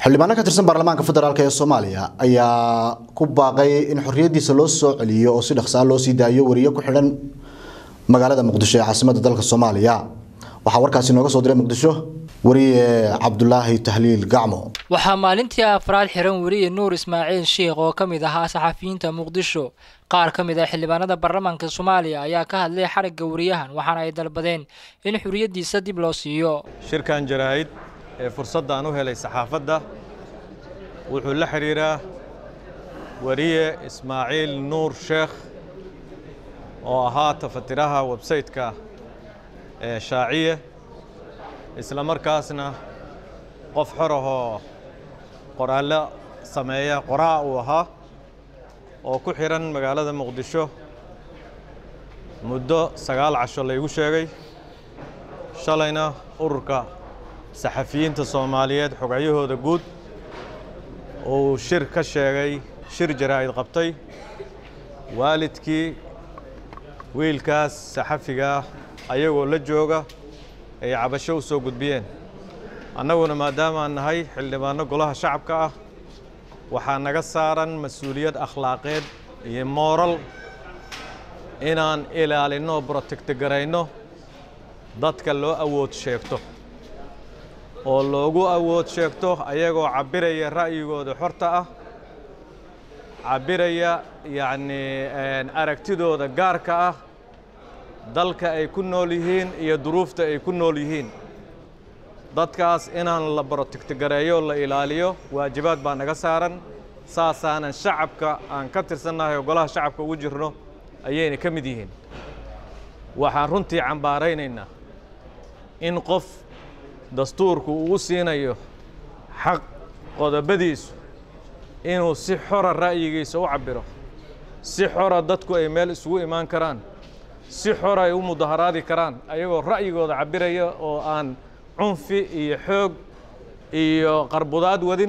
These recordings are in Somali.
xildhibaano ka tirsan baarlamaanka federaalk ee soomaaliya ayaa ku baaqay in xorriyadiisa loo soo celiyo oo si dhaqsaa loo sii daayo wariye ku xidhan magaalada muqdisho ee caasimadda dalka soomaaliya waxaa warkaasi nooga soo diray muqdisho wariye cabdulaahi tahliil gacmo waxaa maalintii afraad xiran weriye nuur ismaaciil sheikh oo ka mid ahaa saxafiyiinta muqdisho qaar ka mid ah xildhibaanada baarlamaanka soomaaliya ayaa ka hadlay xarigga wariyahan waxaana ay dalbadeen in xuriyaddiisa dib loo siiyo shirkan jaraa'id ee fursaddan u helay saxaafadda wuxuu la xidhiiraa weriye ismaaciil nuur sheekh oo ahaa tafatiraha websayte-ka ee shaaciye isla markaasna qof xor ahoo qoraallo sameeya qoraa uu ahaa oo ku xidhan magaalada muqdisho muddo sagaal casho laygu sheegay shalayna ururka saxafiyiinta soomaaliyeed xogayyahooda guud uu shir ka sheegay shir jaraa'id qabtay waalidkii wiilkaas saxafigaah ayagoo la jooga ay cabasho u soo gudbiyeen annaguna maadaamaan nahay xildhibaanno golaha shacabka ah waxaa naga saaran mas-uuliyad akhlaaqeed iyo mooral inaan ilaalinno brotektogarayno dadka loo awood sheegto oo loogu awood sheegto ayagoo cabbiraya ra'yigooda xorta ah cabbiraya yacnii aragtidooda gaarka ah dalka ay ku nool yihiin iyo duruufta ay ku nool yihiin dadkaas inaan la brotektogareeyo la ilaaliyo waajibaad baa naga saaran saasaanan shacabka aan ka tirsannahay oo golaha shacabka ugu jirno ayayna ka mid yihiin waxaan runtii cambaaraynaynaa in qof dastuurku uu siinayo xaq qodobadiisu inuu si xora ra'yigiisa u cabbiro si xora dadku ay meel isugu imaan karaan si xor ay u mudaharaadi karaan ayagoo ra'yigooda cabbiraya oo aan cunfi iyo xoog iyo qarbudaad wadin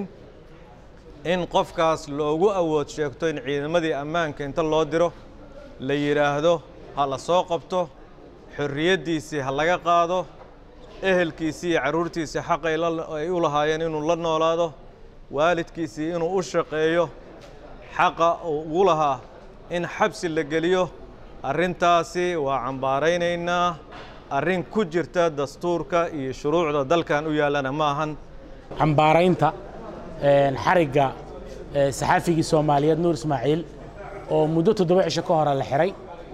in qofkaas loogu awood sheegto in ciidamadii ammaanka inta loo diro la yidhaahdo ha la soo qabto xorriyaddiisii ha laga qaado ehelkiisii iyo carruurtiisii xaq ay u lahaayeen inuu la noolaado waalidkiisii inuu u shaqeeyo xaqa uu ugu lahaa in xabsi la geliyo arrintaasi waa cambaaraynaynaa arrin ku jirta dastuurka iyo shuruucda dalkan u yaallana ma ahan cambaaraynta xarigga saxaafigii soomaaliyeed nuur ismaaciil oo muddo toddoba cisho ka hore la xiray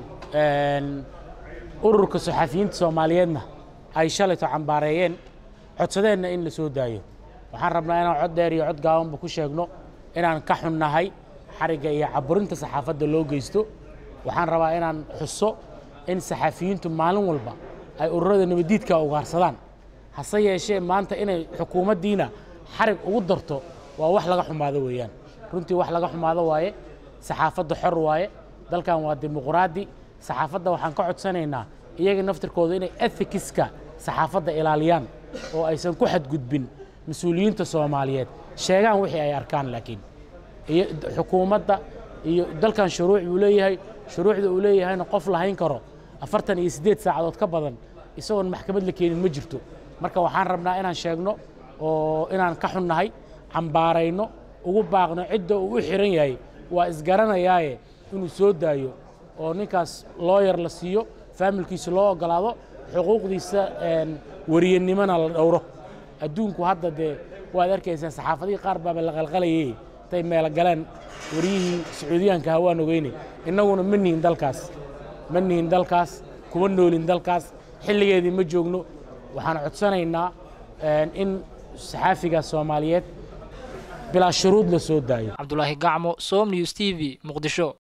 ururka saxaafiyiinta soomaaliyeedna ay shalayto cambaareeyeen codsadeenna in la soo daayo waxaan rabnaa inaan cod dheer iyo cod gaabanba ku sheegno inaan ka xunnahay xarigga iyo caburinta saxaafadda loo geysto waxaan rabaa inaan xuso in saxaafiyiintu maalin walba ay ururada nabaddiidka ugaarsadaan hase yeeshee maanta inay xukuumaddiina xarig ugu darto waa wax laga xumaado weeyaan runtii wax laga xumaado waaye saxaafadda xor waaye dalkan waa dimuqraadi saxaafadda waxaan ka codsanaynaa iyaga naftirkooda inay ethikiska saxaafadda ilaaliyaan oo aysan ku xadgudbin mas-uuliyiinta soomaaliyeed sheegaan wixii ay arkaan laakiin iyo xukuumadda iyo dalkan shuruuc buu leeyahay shuruucda uu leeyahayna qof lahayn karo afartan iyo siddeed saacadood ka badan isagoon maxkamad la keenin ma jirto marka waxaan rabnaa inaan sheegno oo inaan ka xunnahay cambaarayno ugu baaqno cidda uu u xiran yahay waa isgaranayaaye inuu soo daayo oo ninkaas looyar la siiyo faamilkiisa loo ogolaado xuquuqdiisa wariyanimona la dhowro adduunku hadda dee waad arkaysaa saxaafadihii qaar baaba la qalqalayay intay meelo galeen wariyihii sacuudiyaanka hawaan ogeyne innaguna ma nihin dalkaas ma nihin dalkaas kuma noolin dalkaas xilligeedii ma joogno waxaan codsanaynaa in saxaafigaas soomaaliyeed bilaa shuruud la soo daayo cabdulaahi gacmo som news t v muqdisho